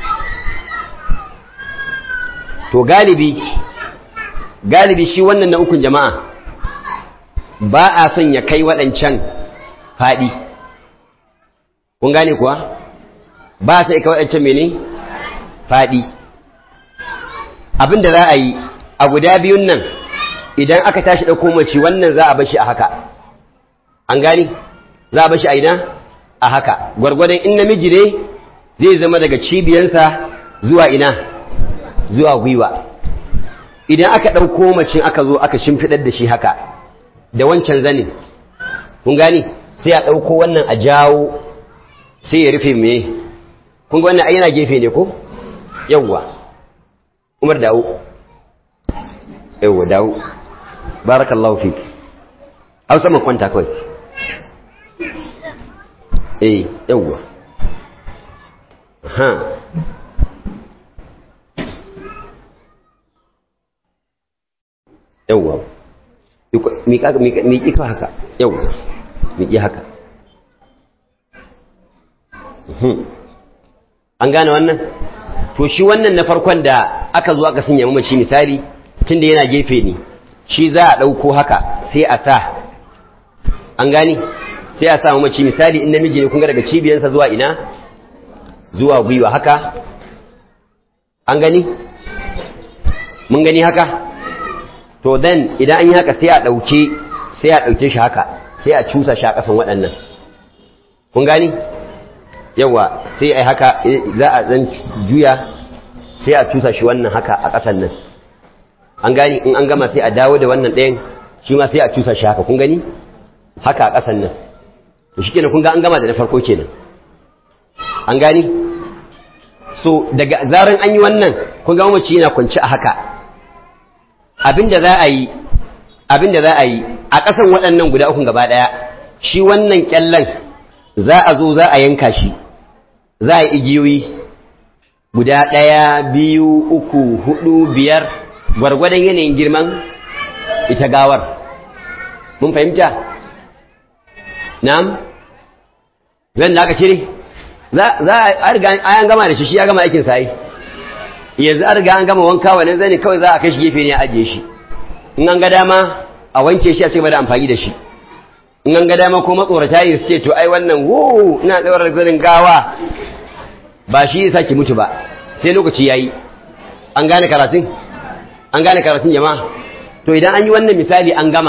to galibi galibi shi wannan na ukun jama'a ba a son ya kai waɗancan faɗi kun gane kuwa ba a son ya kai waɗancan mene faɗi abin da za a yi a guda biyun nan idan aka tashi ɗauko mace wannan za a bashi a haka an gani za a bashi a ina a haka gwargwadon in namiji ne zai zama daga cibiyansa zuwa ina zuwa gwiwa idan aka ɗauko macin aka zo aka shimfiɗar da shi haka da wancan zanin kun gani sai a ɗauko wannan a jawo sai ya rufe me kun ga wannan ai yana gefe ne ko yawwa umar dawo yawwa dawo barakallahu fi hausa man kwanta kawai eh yawwa ha yawwa miƙi ka haka yawwa miƙi haka an gane wannan to shi wannan na farkon da aka zo aka sanya mamaci misali tun da yana gefe ne shi za a ɗauko haka sai a sa an gani sai a sa mamaci misali in namiji ne kun ga daga cibiyarsa zuwa ina zuwa gwiwa haka an gani mun gani haka to then idan an yi haka sai a ɗauke sai a ɗauke shi haka sai a cusa shi a ƙasan waɗannan kun gani yawa sai a haka za a zan juya sai a cusa shi wannan haka a ƙasan nan an gani in an gama sai a dawo da wannan ɗayan shi ma sai a cusa shi haka kun gani haka a ƙasan nan to shi kenan kun ga an gama da na farko kenan an gani so daga zaran an yi wannan kun ga mamaci yana kwanci a haka abin da za a yi abin da za a yi a ƙasan waɗannan guda ukun gaba ɗaya shi wannan ƙyallen za a zo za a yanka shi za a yi igiyoyi guda ɗaya biyu uku hudu biyar gwargwadon yanayin girman ita gawar mun fahimta na'am zan da aka cire za a riga an gama da shi shi ya gama aikin sa yanzu an riga an gama wanka wannan zane kawai za a kai shi gefe ne a ajiye shi in an ga dama a wanke shi a ce da amfani da shi in an ga dama ko matsorata yi su ce to ai wannan wo ina tsawar zanin gawa ba shi yasa ki mutu ba sai lokaci yayi an gane karatun an gane karatun jama'a to idan an yi wannan misali an gama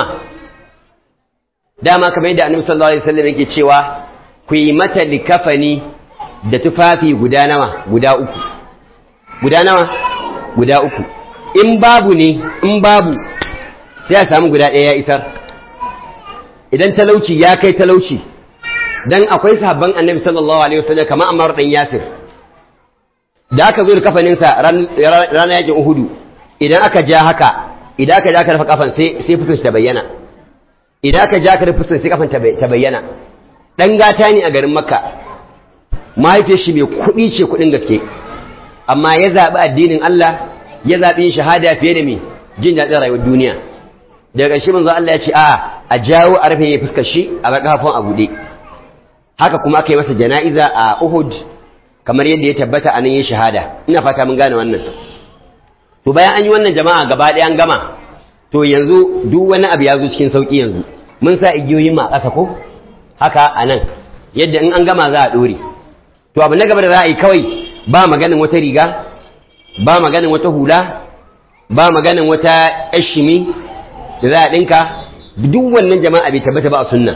dama kamar yadda annabi sallallahu alaihi wasallam yake cewa ku yi mata likafani da tufafi guda nawa guda uku guda nawa guda uku in babu ne in babu sai a samu guda ɗaya ya isar idan talauci ya kai talauci dan akwai sahabban annabi sallallahu alaihi wasallam kamar Ammar dan Yasir da aka zo da kafaninsa ranar yakin Uhudu idan aka ja haka idan aka ja aka rufe kafan sai sai fuskar ta bayyana idan aka ja aka rufe fuskar sai kafan ta bayyana dan gata ne a garin Makka mahaifiyar shi mai kuɗi ce kuɗin gaske amma ya zaɓi addinin Allah ya zaɓi yin shahada fiye da me jin daɗin rayuwar duniya daga ƙarshe manzo Allah ya ce a a jawo a rufe ya fuskar shi a bar kafafun a buɗe haka kuma aka yi masa jana'iza a Uhud kamar yadda ya tabbata a nan yin shahada ina fata mun gane wannan to bayan an yi wannan jama'a gaba ɗaya an gama to yanzu duk wani abu ya zo cikin sauƙi yanzu mun sa igiyoyin ma a ƙasa ko haka a nan yadda in an gama za a ɗore to abu na gaba da za a yi kawai ba maganin wata riga ba maganin wata hula ba maganin wata ashimi da za a ɗinka duk wannan jama'a bai tabbata ba a sunna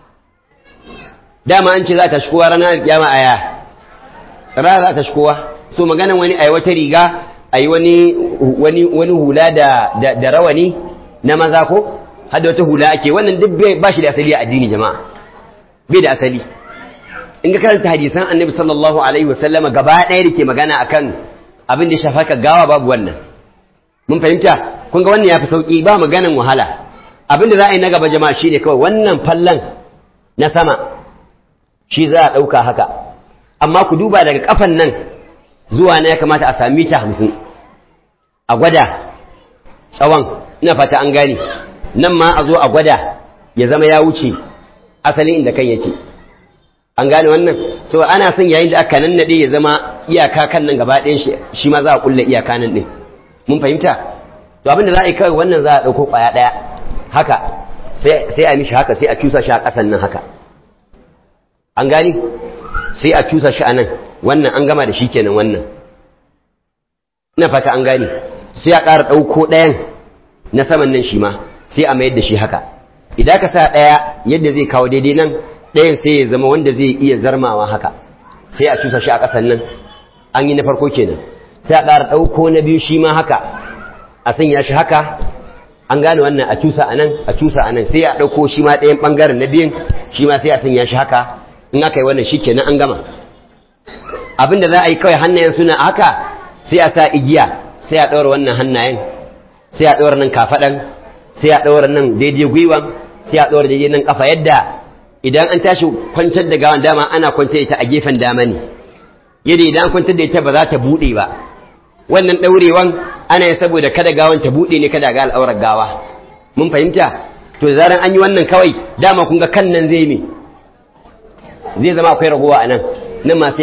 dama an ce za ta shikowa ranar kiyama aya rana za ta shikowa so maganin wani a wata riga a yi wani wani wani hula da da rawani na maza ko har da wata hula ake wannan duk ba shi da asali a addini jama'a bai da asali in ka karanta hadisan annabi sallallahu alaihi wasallama gaba ɗaya da ke magana akan abin da ya shafa ka gawa babu wannan mun fahimta kun ga wannan ya fi sauƙi ba maganan wahala abin da za a yi na gaba jama'a shi ne kawai wannan fallan na sama shi za a ɗauka haka amma ku duba daga kafan nan zuwa na ya kamata a sami ta hamsin a gwada tsawon ina fata an gane nan ma a zo a gwada ya zama ya wuce asalin inda kan yake an gane wannan so ana son yayin da aka nannade ya zama iyaka kan nan gaba ɗayan shi shi ma za a kulle iyaka nan ɗin mun fahimta to abin da za a yi kawai wannan za a ɗauko ƙwaya ɗaya haka sai a mishi haka sai a cusa shi a ƙasan nan haka an gani sai a cusa shi a nan wannan an gama da shi kenan wannan ina fata an gane sai a ƙara ɗauko ɗayan na saman nan shi ma sai a mayar da shi haka idan ka sa ɗaya yadda zai kawo daidai nan ɗayan sai ya zama wanda zai iya zarmawa haka sai a cusa shi a ƙasan nan an yi na farko kenan sai a ƙara ɗauko na biyu shi ma haka a sanya shi haka an gane wannan a cusa a nan a cusa a nan sai a ɗauko shi ma ɗayan ɓangaren na biyun shi ma sai a sanya shi haka in aka yi wannan shi kenan an gama abin da za a yi kawai hannayen suna haka sai a sa igiya sai a ɗaura wannan hannayen sai a ɗaura nan kafaɗan sai a ɗaura nan daidai gwiwan sai a ɗaura daidai nan ƙafa yadda idan an tashi kwantar da gawan dama ana kwantar da ita a gefen dama ne yadda idan an kwantar da ita ba za ta buɗe ba wannan ɗaurewan ana yin saboda kada gawan ta buɗe ne kada ga al'aurar gawa mun fahimta to da zaran an yi wannan kawai dama kun ga kan nan zai me zai zama akwai ragowa a nan nan ma sai